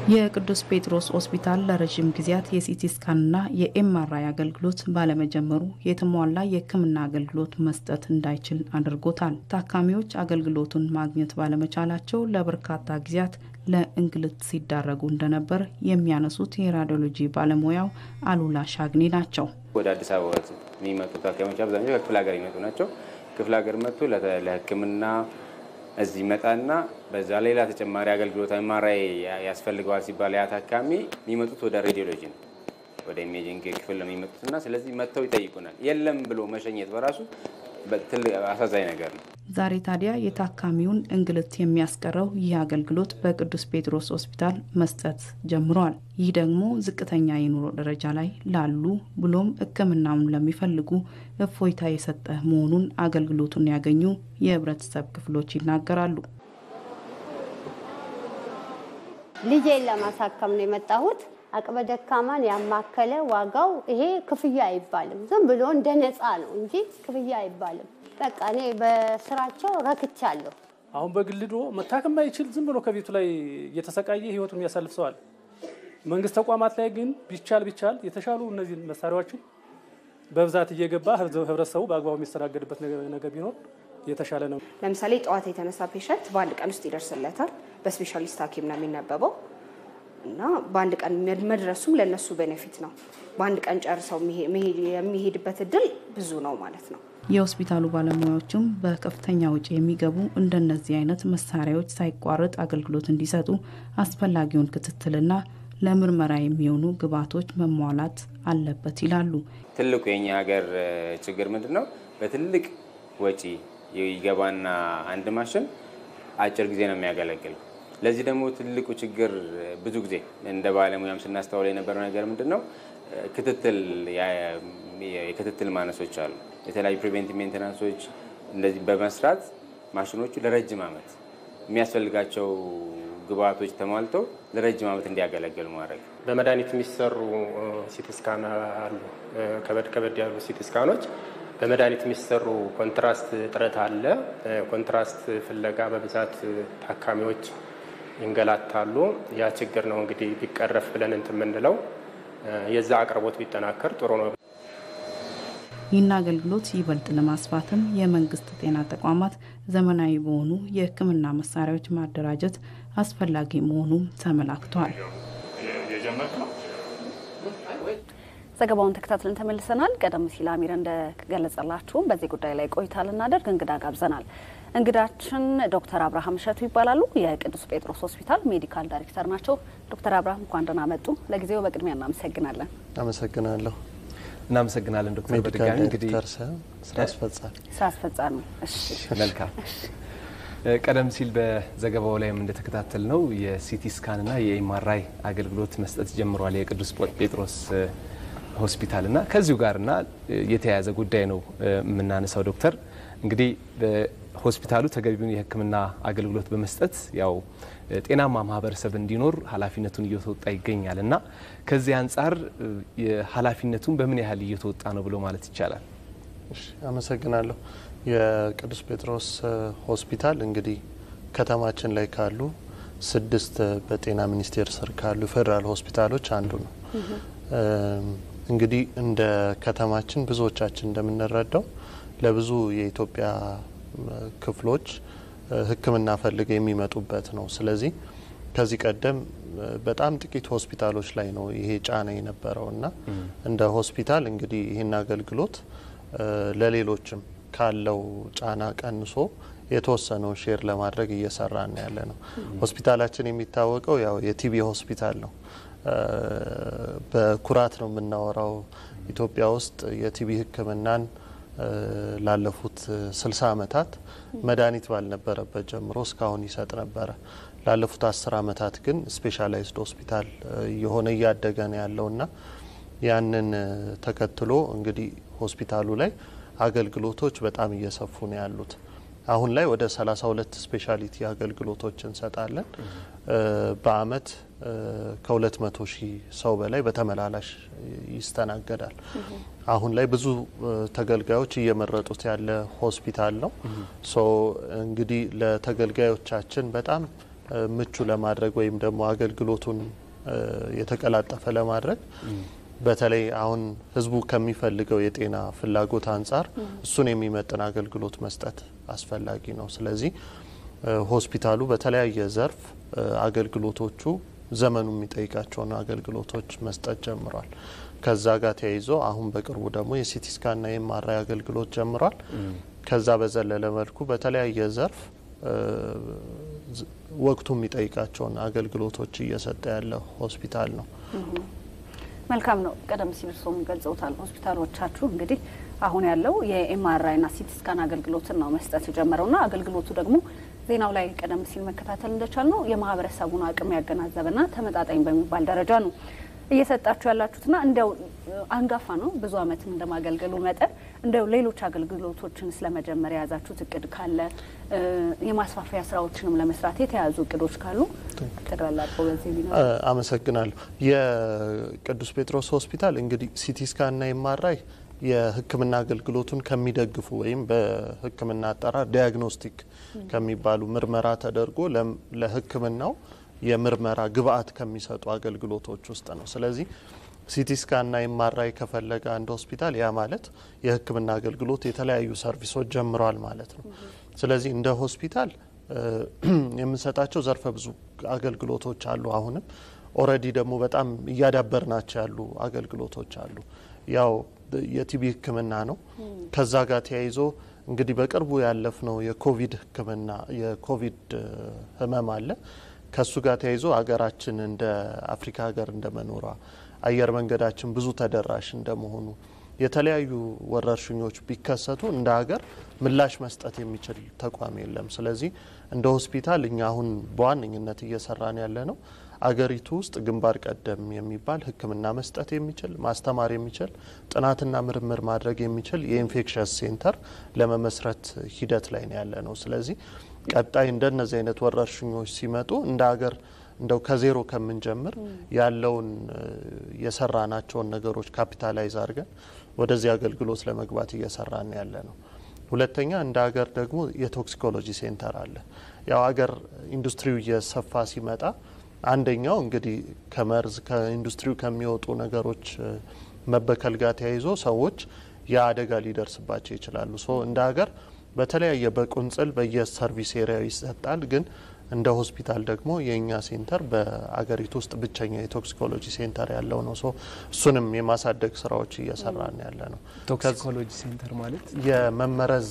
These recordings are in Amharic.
የቅዱስ ጴጥሮስ ሆስፒታል ለረዥም ጊዜያት የሲቲ ስካንና የኤምአርአይ አገልግሎት ባለመጀመሩ የተሟላ የሕክምና አገልግሎት መስጠት እንዳይችል አድርጎታል። ታካሚዎች አገልግሎቱን ማግኘት ባለመቻላቸው ለበርካታ ጊዜያት ለእንግልት ሲዳረጉ እንደነበር የሚያነሱት የራዲዮሎጂ ባለሙያው አሉላ ሻግኒ ናቸው። ወደ አዲስ አበባ የሚመጡ ታካሚዎች አብዛኛው ከክፍለ ሀገር የሚመጡ ናቸው። ክፍለ ሀገር መጥቶ ለሕክምና እዚህ መጣና በዛ ሌላ ተጨማሪ አገልግሎት ኤምአርአይ ያስፈልገዋል ሲባል ያ ታካሚ የሚመጡት ወደ ሬዲዮሎጂ ነው፣ ወደ ኢሜጂንግ ክፍል ነው የሚመጡት እና ስለዚህ መጥተው ይጠይቁናል። የለም ብሎ መሸኘት በራሱ ትልቅ አሳዛኝ ነገር ነው። ዛሬ ታዲያ የታካሚውን እንግልት የሚያስቀረው ይህ አገልግሎት በቅዱስ ጴጥሮስ ሆስፒታል መስጠት ጀምሯል። ይህ ደግሞ ዝቅተኛ የኑሮ ደረጃ ላይ ላሉ ብሎም ሕክምናውን ለሚፈልጉ እፎይታ የሰጠ መሆኑን አገልግሎቱን ያገኙ የህብረተሰብ ክፍሎች ይናገራሉ። ልጄን ለማሳከም ነው የመጣሁት። አቅመ ደካማን ያማከለ ዋጋው ይሄ ክፍያ አይባልም። ዝም ብሎ እንደ ነፃ ነው እንጂ ክፍያ አይባልም። በቃ እኔ በስራቸው ረክቻለሁ። አሁን በግልዶ መታከም አይችል ዝም ብሎ ከቤቱ ላይ እየተሰቃየ ህይወቱን የሚያሳልፍ ሰዋል። መንግስት ተቋማት ላይ ግን ቢቻል ቢቻል የተሻሉ እነዚህ መሳሪያዎችን በብዛት እየገባ ህብረተሰቡ በአግባቡ የሚስተናገድበት ነገር ቢኖር የተሻለ ነው። ለምሳሌ ጠዋት የተነሳ ፔሸንት በአንድ ቀን ውስጥ ይደርስለታል። በስፔሻሊስት ሐኪም ነው የሚነበበው እና በአንድ ቀን መድረሱም ለነሱ ቤኔፊት ነው። በአንድ ቀን ጨርሰው የሚሄድበት እድል ብዙ ነው ማለት ነው። የሆስፒታሉ ባለሙያዎችም በከፍተኛ ውጪ የሚገቡ እንደነዚህ አይነት መሳሪያዎች ሳይቋረጥ አገልግሎት እንዲሰጡ አስፈላጊውን ክትትልና ለምርመራ የሚሆኑ ግብዓቶች መሟላት አለበት ይላሉ። ትልቁ የኛ ሀገር ችግር ምንድን ነው? በትልቅ ወጪ ይገባና አንድ ማሽን አጭር ጊዜ ነው የሚያገለግል። ለዚህ ደግሞ ትልቁ ችግር ብዙ ጊዜ እንደ ባለሙያም ስናስተውል የነበረው ነገር ምንድን ነው? ክትትል የክትትል ማነሶች አሉ። የተለያዩ ፕሪቬንቲቭ ሜንቴናንሶች እንደዚህ በመስራት ማሽኖቹ ለረጅም ዓመት የሚያስፈልጋቸው ግብአቶች ተሟልተው ለረጅም ዓመት እንዲያገለግሉ ማድረግ። በመድኃኒት የሚሰሩ ሲቲስካን አሉ። ከበድ ከበድ ያሉ ሲቲስካኖች በመድኃኒት የሚሰሩ ኮንትራስት እጥረት አለ። ኮንትራስት ፍለጋ በብዛት ታካሚዎች ይንገላታሉ። ያ ችግር ነው እንግዲህ ቢቀረፍ ብለን እንትን የምንለው የዛ አቅርቦት ቢጠናከር ጥሩ ነው። ይህን አገልግሎት ይበልጥ ለማስፋትም የመንግስት ጤና ተቋማት ዘመናዊ በሆኑ የሕክምና መሳሪያዎች ማደራጀት አስፈላጊ መሆኑም ተመላክቷል። ዘገባውን ተከታትለን ተመልሰናል። ቀደም ሲል አሚር እንደገለጸላችሁም በዚህ ጉዳይ ላይ ቆይታ ልናደርግ እንግዳ ጋብዘናል። እንግዳችን ዶክተር አብርሃም እሸቱ ይባላሉ። የቅዱስ ጴጥሮስ ሆስፒታል ሜዲካል ዳይሬክተር ናቸው። ዶክተር አብርሃም እንኳን ደህና መጡ። ለጊዜው በቅድሚያ እናመሰግናለን። አመሰግናለሁ። እናመሰግናለን ዶክተር። በድጋሚ እንግዲህ ስራ አስፈጻሚ ስራ አስፈጻሚ። እሺ መልካም። ቀደም ሲል በዘገባው ላይም እንደተከታተል ነው የሲቲ ስካንና የኤምአርአይ አገልግሎት መስጠት ጀምሯል የቅዱስ ጴጥሮስ ሆስፒታል እና ከዚሁ ጋርና የተያያዘ ጉዳይ ነው የምናነሳው ዶክተር እንግዲህ ሆስፒታሉ ተገቢውን የሕክምና አገልግሎት በመስጠት ያው ጤናማ ማህበረሰብ እንዲኖር ኃላፊነቱን እየተወጣ ይገኛል እና ከዚህ አንጻር ኃላፊነቱን በምን ያህል እየተወጣ ነው ብሎ ማለት ይቻላል? አመሰግናለሁ። የቅዱስ ጴጥሮስ ሆስፒታል እንግዲህ ከተማችን ላይ ካሉ ስድስት በጤና ሚኒስቴር ስር ካሉ ፌዴራል ሆስፒታሎች አንዱ ነው። እንግዲህ እንደ ከተማችን ብዙዎቻችን እንደምንረዳው ለብዙ የኢትዮጵያ ክፍሎች ሕክምና ፈልገው የሚመጡበት ነው። ስለዚህ ከዚህ ቀደም በጣም ጥቂት ሆስፒታሎች ላይ ነው ይሄ ጫና የነበረው እና እንደ ሆስፒታል እንግዲህ ይህን አገልግሎት ለሌሎችም ካለው ጫና ቀንሶ የተወሰነውን ሼር ለማድረግ እየሰራን ያለ ነው። ሆስፒታላችን የሚታወቀው ያው የቲቢ ሆስፒታል ነው። በኩራት ነው የምናወራው። ኢትዮጵያ ውስጥ የቲቢ ህክምናን ላለፉት ስልሳ ዓመታት መድኃኒት ባልነበረበት ጀምሮ እስካሁን ይሰጥ ነበረ። ላለፉት አስር ዓመታት ግን ስፔሻላይዝድ ሆስፒታል እየሆነ እያደገ ነው ያለውና ያንን ተከትሎ እንግዲህ ሆስፒታሉ ላይ አገልግሎቶች በጣም እየሰፉ ነው ያሉት። አሁን ላይ ወደ 32 ስፔሻሊቲ አገልግሎቶች እንሰጣለን። በአመት ከ200 ሺህ ሰው በላይ በተመላላሽ ይስተናገዳል። አሁን ላይ ብዙ ተገልጋዮች እየመረጡት ያለ ሆስፒታል ነው። ሶ እንግዲህ ለተገልጋዮቻችን በጣም ምቹ ለማድረግ ወይም ደግሞ አገልግሎቱን የተቀላጠፈ ለማድረግ በተለይ አሁን ህዝቡ ከሚፈልገው የጤና ፍላጎት አንጻር እሱን የሚመጥን አገልግሎት መስጠት አስፈላጊ ነው። ስለዚህ ሆስፒታሉ በተለያየ ዘርፍ አገልግሎቶቹ ዘመኑ የሚጠይቃቸውን አገልግሎቶች መስጠት ጀምሯል። ከዛ ጋር ተያይዞ አሁን በቅርቡ ደግሞ የሲቲ ስካንና የኤምአርአይ አገልግሎት ጀምሯል። ከዛ በዘለለ መልኩ በተለያየ ዘርፍ ወቅቱ የሚጠይቃቸውን አገልግሎቶች እየሰጠ ያለ ሆስፒታል ነው። መልካም ነው። ቀደም ሲል እርስዎም ገልጸውታል። ሆስፒታሎቻችሁ እንግዲህ አሁን ያለው የኤምአርአይና ሲቲ ስካን አገልግሎትን ነው መስጠት የጀመረውና አገልግሎቱ ደግሞ ዜናው ላይ ቀደም ሲል መከታተል እንደቻል ነው የማህበረሰቡን አቅም ያገናዘበና ተመጣጣኝ በሚባል ደረጃ ነው እየሰጣችሁ ያላችሁትና እንዲያው አንጋፋ ነው ብዙ ዓመትም እንደማገልገሉ መጠን እንዲያው ሌሎች አገልግሎቶችን ስለመጀመር የያዛችሁት እቅድ ካለ የማስፋፊያ ስራዎችንም ለመስራት የተያዙ እቅዶች ካሉ ጠቅላላ አድርገው በዚህ ቢኖር። አመሰግናለሁ። የቅዱስ ጴጥሮስ ሆስፒታል እንግዲህ ሲቲ ስካንና ኤምአርአይ የሕክምና አገልግሎቱን ከሚደግፉ ወይም በሕክምና አጠራር ዲያግኖስቲክ ከሚባሉ ምርመራ ተደርጎ ለሕክምናው የምርመራ ግብአት ከሚሰጡ አገልግሎቶች ውስጥ ነው። ስለዚህ ሲቲ ስካንና ኤምአርአይ ከፈለገ አንድ ሆስፒታል ያ ማለት የህክምና አገልግሎት የተለያዩ ሰርቪሶች ጀምረዋል ማለት ነው። ስለዚህ እንደ ሆስፒታል የምንሰጣቸው ዘርፈ ብዙ አገልግሎቶች አሉ። አሁንም ኦልሬዲ ደግሞ በጣም እያዳበርናቸው ያሉ አገልግሎቶች አሉ። ያው የቲቢ ህክምና ነው። ከዛ ጋር ተያይዞ እንግዲህ በቅርቡ ያለፍነው የኮቪድ ህክምና የኮቪድ ህመም አለ ከሱ ጋር ተያይዞ ሀገራችን እንደ አፍሪካ ሀገር እንደመኖሯ አየር መንገዳችን ብዙ ተደራሽ እንደመሆኑ የተለያዩ ወረርሽኞች ቢከሰቱ እንደ ሀገር ምላሽ መስጠት የሚችል ተቋም የለም። ስለዚህ እንደ ሆስፒታል እኛ አሁን በዋነኝነት እየሰራን ያለ ነው አገሪቱ ውስጥ ግንባር ቀደም የሚባል ሕክምና መስጠት የሚችል ማስተማር የሚችል ጥናትና ምርምር ማድረግ የሚችል የኢንፌክሽስ ሴንተር ለመመስረት ሂደት ላይ ነው ያለ ነው። ስለዚህ ቀጣይ እንደነዚህ አይነት ወረርሽኞች ሲመጡ እንደ ሀገር እንደው ከዜሮ ከምንጀምር ያለውን የሰራናቸውን ነገሮች ካፒታላይዝ አድርገን ወደዚህ አገልግሎት ለመግባት እየሰራን ያለ ነው። ሁለተኛ እንደ ሀገር ደግሞ የቶክሲኮሎጂ ሴንተር አለ። ያው ሀገር ኢንዱስትሪው እየሰፋ ሲመጣ አንደኛው እንግዲህ ከመርዝ ከኢንዱስትሪው ከሚወጡ ነገሮች መበከል ጋር ተያይዞ ሰዎች የአደጋ ሊደርስባቸው ይችላሉ። ሶ እንደ ሀገር በተለያየ በቁንጽል በየሰርቪስ ኤሪያው ይሰጣል። ግን እንደ ሆስፒታል ደግሞ የእኛ ሴንተር በአገሪቱ ውስጥ ብቸኛ የቶክሲኮሎጂ ሴንተር ያለው ነው። ሶ እሱንም የማሳደግ ስራዎች እየሰራን ያለ ነው። ቶክሲኮሎጂ ሴንተር ማለት የመመረዝ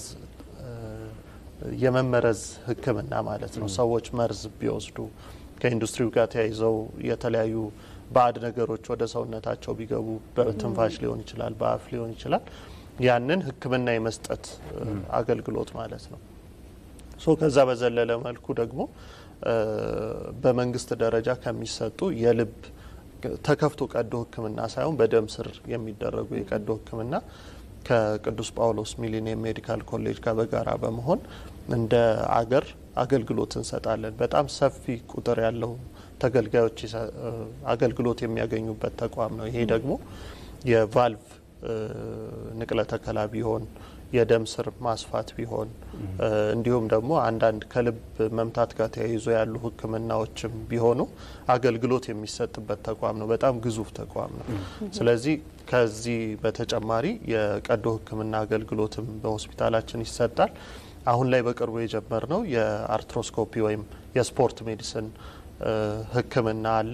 የመመረዝ ሕክምና ማለት ነው። ሰዎች መርዝ ቢወስዱ ከኢንዱስትሪው ጋር ተያይዘው የተለያዩ ባዕድ ነገሮች ወደ ሰውነታቸው ቢገቡ በትንፋሽ ሊሆን ይችላል፣ በአፍ ሊሆን ይችላል። ያንን ሕክምና የመስጠት አገልግሎት ማለት ነው። ሶ ከዛ በዘለለ መልኩ ደግሞ በመንግስት ደረጃ ከሚሰጡ የልብ ተከፍቶ ቀዶ ሕክምና ሳይሆን በደም ስር የሚደረጉ የቀዶ ሕክምና ከቅዱስ ጳውሎስ ሚሊኒየም ሜዲካል ኮሌጅ ጋር በጋራ በመሆን እንደ አገር አገልግሎት እንሰጣለን። በጣም ሰፊ ቁጥር ያለው ተገልጋዮች አገልግሎት የሚያገኙበት ተቋም ነው። ይሄ ደግሞ የቫልቭ ንቅለ ተከላ ቢሆን የደም ስር ማስፋት ቢሆን እንዲሁም ደግሞ አንዳንድ ከልብ መምታት ጋር ተያይዞ ያሉ ህክምናዎችም ቢሆኑ አገልግሎት የሚሰጥበት ተቋም ነው። በጣም ግዙፍ ተቋም ነው። ስለዚህ ከዚህ በተጨማሪ የቀዶ ህክምና አገልግሎትም በሆስፒታላችን ይሰጣል። አሁን ላይ በቅርቡ የጀመርነው የአርትሮስኮፒ ወይም የስፖርት ሜዲሲን ህክምና አለ።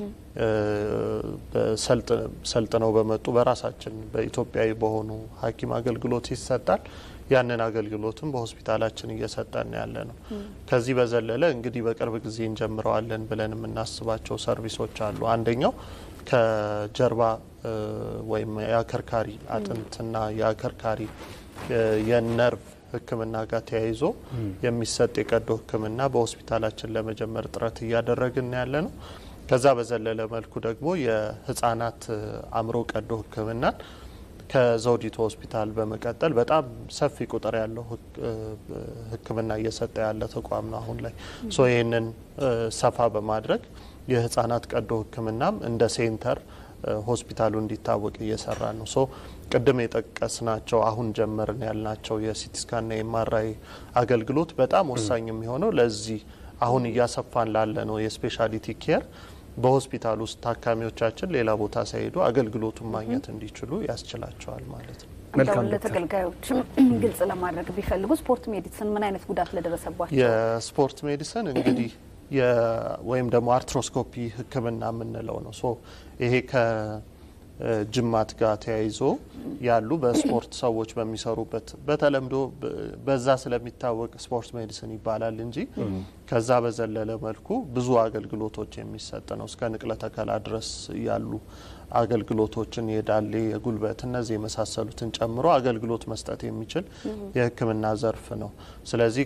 ሰልጥነው በመጡ በራሳችን በኢትዮጵያዊ በሆኑ ሐኪም አገልግሎት ይሰጣል። ያንን አገልግሎትም በሆስፒታላችን እየሰጠን ያለ ነው። ከዚህ በዘለለ እንግዲህ በቅርብ ጊዜ እንጀምረዋለን ብለን የምናስባቸው ሰርቪሶች አሉ። አንደኛው ከጀርባ ወይም የአከርካሪ አጥንትና የአከርካሪ የነርቭ ህክምና ጋር ተያይዞ የሚሰጥ የቀዶ ህክምና በሆስፒታላችን ለመጀመር ጥረት እያደረግን ያለ ነው። ከዛ በዘለለ መልኩ ደግሞ የህጻናት አእምሮ ቀዶ ህክምናን ከዘውዲቱ ሆስፒታል በመቀጠል በጣም ሰፊ ቁጥር ያለው ህክምና እየሰጠ ያለ ተቋም ነው አሁን ላይ ሶ ይህንን ሰፋ በማድረግ የህጻናት ቀዶ ህክምናም እንደ ሴንተር ሆስፒታሉ እንዲታወቅ እየሰራ ነው። ሶ ቅድም የጠቀስናቸው አሁን ጀመርን ያልናቸው የሲቲስካንና የኤምአርአይ አገልግሎት በጣም ወሳኝ የሚሆነው ለዚህ አሁን እያሰፋን ላለ ነው የስፔሻሊቲ ኬር በሆስፒታል ውስጥ ታካሚዎቻችን ሌላ ቦታ ሳይሄዱ አገልግሎቱን ማግኘት እንዲችሉ ያስችላቸዋል ማለት ነው። እንደው ለተገልጋዮችም ግልጽ ለማድረግ ቢፈልጉ ስፖርት ሜዲሲን ምን አይነት ጉዳት ለደረሰባቸው የስፖርት ሜዲሲን እንግዲህ ወይም ደግሞ አርትሮስኮፒ ሕክምና የምንለው ነው። ሶ ይሄ ከጅማት ጋር ተያይዞ ያሉ በስፖርት ሰዎች በሚሰሩበት በተለምዶ በዛ ስለሚታወቅ ስፖርት ሜዲሲን ይባላል እንጂ ከዛ በዘለለ መልኩ ብዙ አገልግሎቶች የሚሰጥ ነው። እስከ ንቅለ ተከላ ድረስ ያሉ አገልግሎቶችን የዳሌ፣ የጉልበት እነዚህ የመሳሰሉትን ጨምሮ አገልግሎት መስጠት የሚችል የህክምና ዘርፍ ነው። ስለዚህ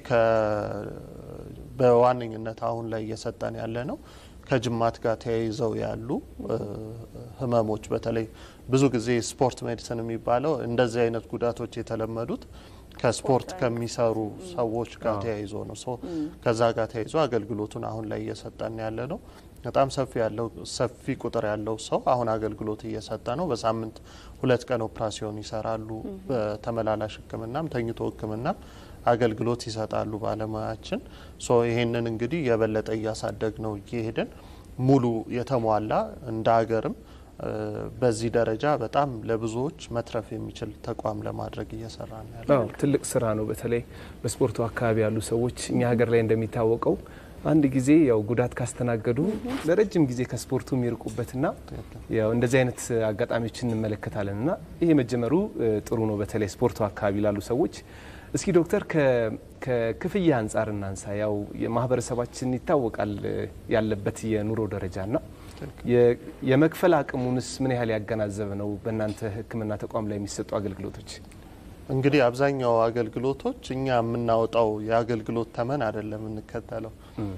በዋነኝነት አሁን ላይ እየሰጠን ያለ ነው ከጅማት ጋር ተያይዘው ያሉ ህመሞች በተለይ ብዙ ጊዜ ስፖርት ሜዲሲን የሚባለው እንደዚህ አይነት ጉዳቶች የተለመዱት ከስፖርት ከሚሰሩ ሰዎች ጋር ተያይዞ ነው። ሶ ከዛ ጋር ተያይዞ አገልግሎቱን አሁን ላይ እየሰጠን ያለ ነው። በጣም ሰፊ ያለው ሰፊ ቁጥር ያለው ሰው አሁን አገልግሎት እየሰጠ ነው። በሳምንት ሁለት ቀን ኦፕራሲዮን ይሰራሉ። በተመላላሽ ህክምናም ተኝቶ ህክምናም አገልግሎት ይሰጣሉ ባለሙያችን። ሶ ይሄንን እንግዲህ የበለጠ እያሳደግ ነው እየሄድን ሙሉ የተሟላ እንደ ሀገርም በዚህ ደረጃ በጣም ለብዙዎች መትረፍ የሚችል ተቋም ለማድረግ እየሰራ ነው ያለ ትልቅ ስራ ነው። በተለይ በስፖርቱ አካባቢ ያሉ ሰዎች እኛ ሀገር ላይ እንደሚታወቀው አንድ ጊዜ ያው ጉዳት ካስተናገዱ ለረጅም ጊዜ ከስፖርቱ የሚርቁበትና ያው እንደዚህ አይነት አጋጣሚዎችን እንመለከታለን እና ይሄ መጀመሩ ጥሩ ነው። በተለይ ስፖርቱ አካባቢ ላሉ ሰዎች እስኪ ዶክተር ከክፍያ አንጻር እናንሳ። ያው የማህበረሰባችን ይታወቃል ያለበት የኑሮ ደረጃና የመክፈል አቅሙንስ ምን ያህል ያገናዘበ ነው? በእናንተ ሕክምና ተቋም ላይ የሚሰጡ አገልግሎቶች እንግዲህ አብዛኛው አገልግሎቶች እኛ የምናወጣው የአገልግሎት ተመን አይደለም የምንከተለው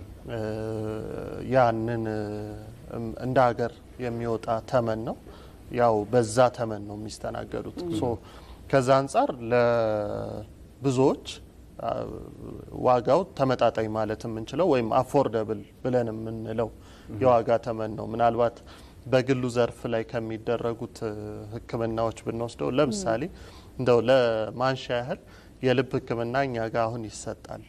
ያንን እንደ ሀገር የሚወጣ ተመን ነው። ያው በዛ ተመን ነው የሚስተናገዱት። ከዛ አንጻር ለብዙዎች ዋጋው ተመጣጣኝ ማለት የምንችለው ወይም አፎርደብል ብለን የምንለው የዋጋ ተመን ነው። ምናልባት በግሉ ዘርፍ ላይ ከሚደረጉት ሕክምናዎች ብንወስደው ለምሳሌ እንደው ለማንሻ ያህል የልብ ሕክምና እኛ ጋር አሁን ይሰጣል።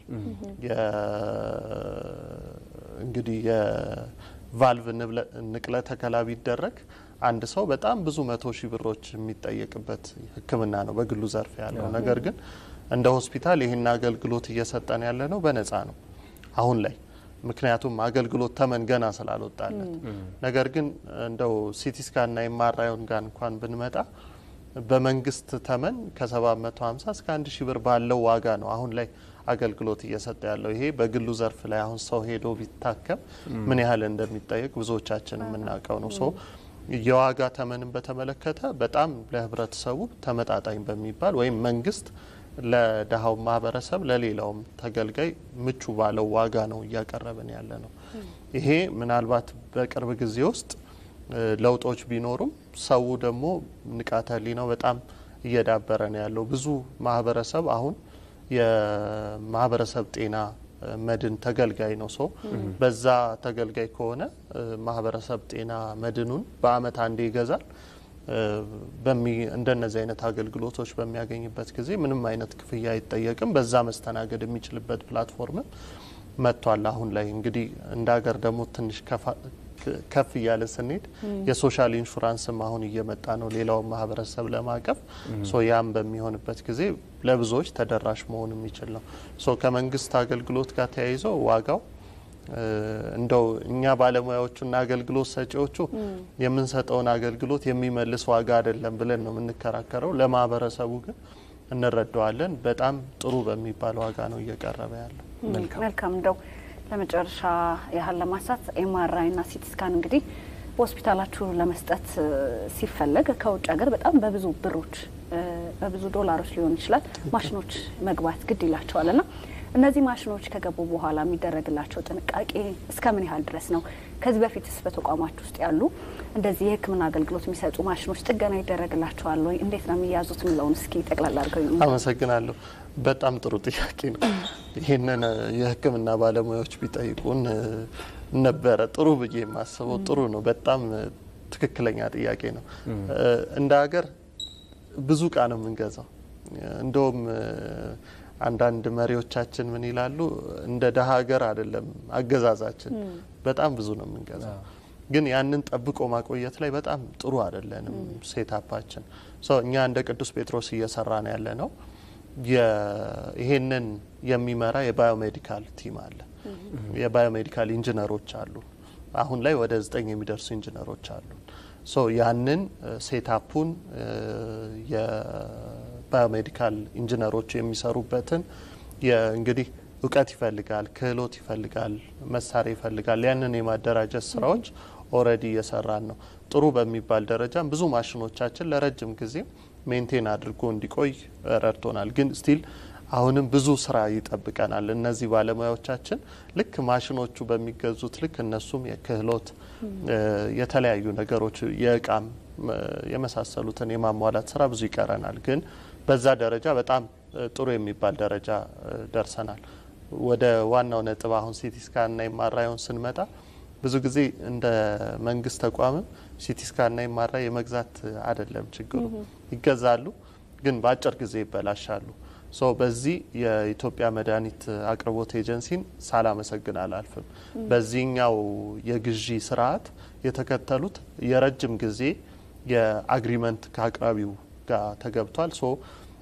እንግዲህ የቫልቭ ንቅለ ተከላ ቢደረግ አንድ ሰው በጣም ብዙ መቶ ሺህ ብሮች የሚጠየቅበት ሕክምና ነው በግሉ ዘርፍ ያለው። ነገር ግን እንደ ሆስፒታል ይህን አገልግሎት እየሰጠን ያለ ነው በነፃ ነው አሁን ላይ ምክንያቱም አገልግሎት ተመን ገና ስላልወጣለት። ነገር ግን እንደው ሲቲስካንና ኤምአርአይን ጋር እንኳን ብንመጣ በመንግስት ተመን ከ750 እስከ 1 ሺህ ብር ባለው ዋጋ ነው አሁን ላይ አገልግሎት እየሰጠ ያለው። ይሄ በግሉ ዘርፍ ላይ አሁን ሰው ሄዶ ቢታከም ምን ያህል እንደሚጠየቅ ብዙዎቻችን የምናውቀው ነው። ሶ የዋጋ ተመንን በተመለከተ በጣም ለህብረተሰቡ ተመጣጣኝ በሚባል ወይም መንግስት ለደሃው ማህበረሰብ ለሌላውም ተገልጋይ ምቹ ባለው ዋጋ ነው እያቀረብን ያለ ነው። ይሄ ምናልባት በቅርብ ጊዜ ውስጥ ለውጦች ቢኖሩም ሰው ደግሞ ንቃተ ህሊናው በጣም እየዳበረ ነው ያለው። ብዙ ማህበረሰብ አሁን የማህበረሰብ ጤና መድን ተገልጋይ ነው። ሰው በዛ ተገልጋይ ከሆነ ማህበረሰብ ጤና መድኑን በአመት አንዴ ይገዛል። እንደነዚህ አይነት አገልግሎቶች በሚያገኝበት ጊዜ ምንም አይነት ክፍያ አይጠየቅም። በዛ መስተናገድ የሚችልበት ፕላትፎርምም መጥቷል። አሁን ላይ እንግዲህ እንደ ሀገር ደግሞ ትንሽ ከፍ እያለ ስንሄድ የሶሻል ኢንሹራንስም አሁን እየመጣ ነው፣ ሌላውን ማህበረሰብ ለማቀፍ ሶ ያም በሚሆንበት ጊዜ ለብዙዎች ተደራሽ መሆን የሚችል ነው። ሶ ከመንግስት አገልግሎት ጋር ተያይዞ ዋጋው እንደው እኛ ባለሙያዎቹና አገልግሎት ሰጪዎቹ የምንሰጠውን አገልግሎት የሚመልስ ዋጋ አይደለም ብለን ነው የምንከራከረው። ለማህበረሰቡ ግን እንረዳዋለን። በጣም ጥሩ በሚባል ዋጋ ነው እየቀረበ ያለው። መልካም እንደው ለመጨረሻ ያህል ለማንሳት ኤምአርአይ እና ሲቲ ስካን እንግዲህ በሆስፒታላችሁ ለመስጠት ሲፈለግ ከውጭ ሀገር በጣም በብዙ ብሮች በብዙ ዶላሮች ሊሆን ይችላል ማሽኖች መግባት ግድ ይላቸዋል ና እነዚህ ማሽኖች ከገቡ በኋላ የሚደረግላቸው ጥንቃቄ እስከ ምን ያህል ድረስ ነው? ከዚህ በፊትስ በተቋማችሁ ውስጥ ያሉ እንደዚህ የሕክምና አገልግሎት የሚሰጡ ማሽኖች ጥገና ይደረግላቸዋል ወይ? እንዴት ነው የሚያዙት የሚለውን እስኪ ጠቅላላ አድርገው። አመሰግናለሁ። በጣም ጥሩ ጥያቄ ነው። ይህንን የሕክምና ባለሙያዎች ቢጠይቁን ነበረ ጥሩ ብዬ የማስበው ጥሩ ነው። በጣም ትክክለኛ ጥያቄ ነው። እንደ ሀገር ብዙ እቃ ነው የምንገዛው። እንደውም አንዳንድ መሪዎቻችን ምን ይላሉ? እንደ ደሀ ሀገር አይደለም አገዛዛችን፣ በጣም ብዙ ነው የምንገዛው። ግን ያንን ጠብቆ ማቆየት ላይ በጣም ጥሩ አይደለንም ሴታፓችን። እኛ እንደ ቅዱስ ጴጥሮስ እየሰራ ነው ያለ ነው። ይሄንን የሚመራ የባዮሜዲካል ቲም አለ። የባዮሜዲካል ኢንጂነሮች አሉ። አሁን ላይ ወደ ዘጠኝ የሚደርሱ ኢንጂነሮች አሉ። ሶ ያንን ሴታፑን የባዮሜዲካል ኢንጂነሮች የሚሰሩበትን እንግዲህ እውቀት ይፈልጋል፣ ክህሎት ይፈልጋል፣ መሳሪያ ይፈልጋል። ያንን የማደራጀት ስራዎች ኦልሬዲ እየሰራን ነው። ጥሩ በሚባል ደረጃም ብዙ ማሽኖቻችን ለረጅም ጊዜ ሜንቴን አድርጎ እንዲቆይ ረድቶናል። ግን ስቲል አሁንም ብዙ ስራ ይጠብቀናል። እነዚህ ባለሙያዎቻችን ልክ ማሽኖቹ በሚገዙት ልክ እነሱም የክህሎት የተለያዩ ነገሮች የእቃም የመሳሰሉትን የማሟላት ስራ ብዙ ይቀረናል። ግን በዛ ደረጃ በጣም ጥሩ የሚባል ደረጃ ደርሰናል። ወደ ዋናው ነጥብ አሁን ሲቲ ስካንና ኤምአርአይን ስንመጣ ብዙ ጊዜ እንደ መንግስት ተቋምም ሲቲ ስካንና ኤምአርአይ የመግዛት አይደለም ችግሩ። ይገዛሉ፣ ግን በአጭር ጊዜ ይበላሻሉ። ሶ በዚህ የኢትዮጵያ መድኃኒት አቅርቦት ኤጀንሲን ሳላመሰግን አላልፍም። በዚህኛው የግዢ ስርዓት የተከተሉት የረጅም ጊዜ የአግሪመንት ከአቅራቢው ጋር ተገብቷል። ሶ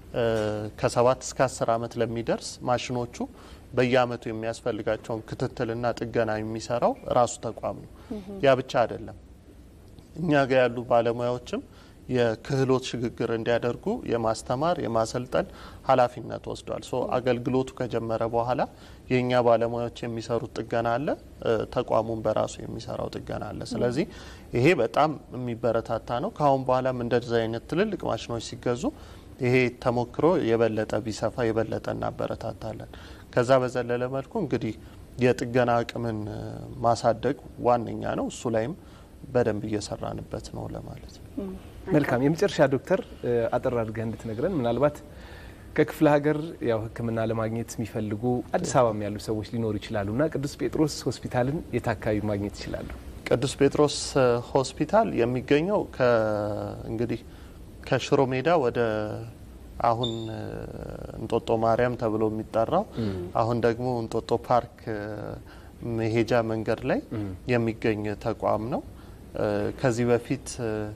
ከሰባት እስከ አስር አመት ለሚደርስ ማሽኖቹ በየአመቱ የሚያስፈልጋቸውን ክትትልና ጥገና የሚሰራው ራሱ ተቋም ነው። ያ ብቻ አይደለም። እኛ ጋር ያሉ ባለሙያዎችም የክህሎት ሽግግር እንዲያደርጉ የማስተማር የማሰልጠን ኃላፊነት ወስዷል። ሶ አገልግሎቱ ከጀመረ በኋላ የእኛ ባለሙያዎች የሚሰሩት ጥገና አለ፣ ተቋሙን በራሱ የሚሰራው ጥገና አለ። ስለዚህ ይሄ በጣም የሚበረታታ ነው። ከአሁን በኋላም እንደዚህ አይነት ትልልቅ ማሽኖች ሲገዙ ይሄ ተሞክሮ የበለጠ ቢሰፋ የበለጠ እናበረታታለን። ከዛ በዘለለ መልኩ እንግዲህ የጥገና አቅምን ማሳደግ ዋነኛ ነው። እሱ ላይም በደንብ እየሰራንበት ነው ለማለት ነው። መልካም። የመጨረሻ ዶክተር አጠር አድርገህ እንድትነግረን ምናልባት ከክፍለ ሀገር ያው ሕክምና ለማግኘት የሚፈልጉ አዲስ አበባም ያሉ ሰዎች ሊኖሩ ይችላሉ እና ቅዱስ ጴጥሮስ ሆስፒታልን የት አካባቢ ማግኘት ይችላሉ? ቅዱስ ጴጥሮስ ሆስፒታል የሚገኘው እንግዲህ ከሽሮ ሜዳ ወደ አሁን እንጦጦ ማርያም ተብሎ የሚጠራው አሁን ደግሞ እንጦጦ ፓርክ መሄጃ መንገድ ላይ የሚገኝ ተቋም ነው። ከዚህ በፊት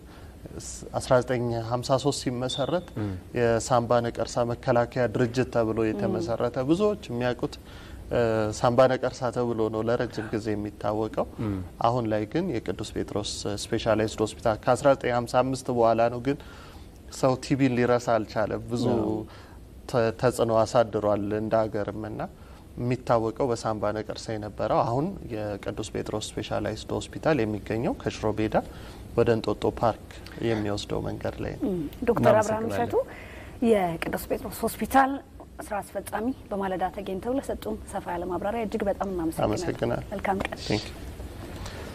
1953 ሲመሰረት የሳምባ ነቀርሳ መከላከያ ድርጅት ተብሎ የተመሰረተ ብዙዎች የሚያውቁት ሳምባ ነቀርሳ ተብሎ ነው ለረጅም ጊዜ የሚታወቀው። አሁን ላይ ግን የቅዱስ ጴጥሮስ ስፔሻላይዝድ ሆስፒታል ከ1955 በኋላ ነው ግን ሰው ቲቢን ሊረሳ አልቻለም። ብዙ ተጽዕኖ አሳድሯል እንደ ሀገርም ና የሚታወቀው በሳምባ ነቀርሳ የነበረው አሁን የቅዱስ ጴጥሮስ ስፔሻላይዝድ ሆስፒታል የሚገኘው ከሽሮ ሜዳ ወደ እንጦጦ ፓርክ የሚወስደው መንገድ ላይ ነው። ዶክተር አብርሃም እሸቱ የቅዱስ ጴጥሮስ ሆስፒታል ስራ አስፈጻሚ በማለዳ ተገኝተው ለሰጡን ሰፋ ያለ ማብራሪያ እጅግ በጣም እናመሰግናለን። አመሰግናለሁ። መልካም ቀን። ቴንክ ዩ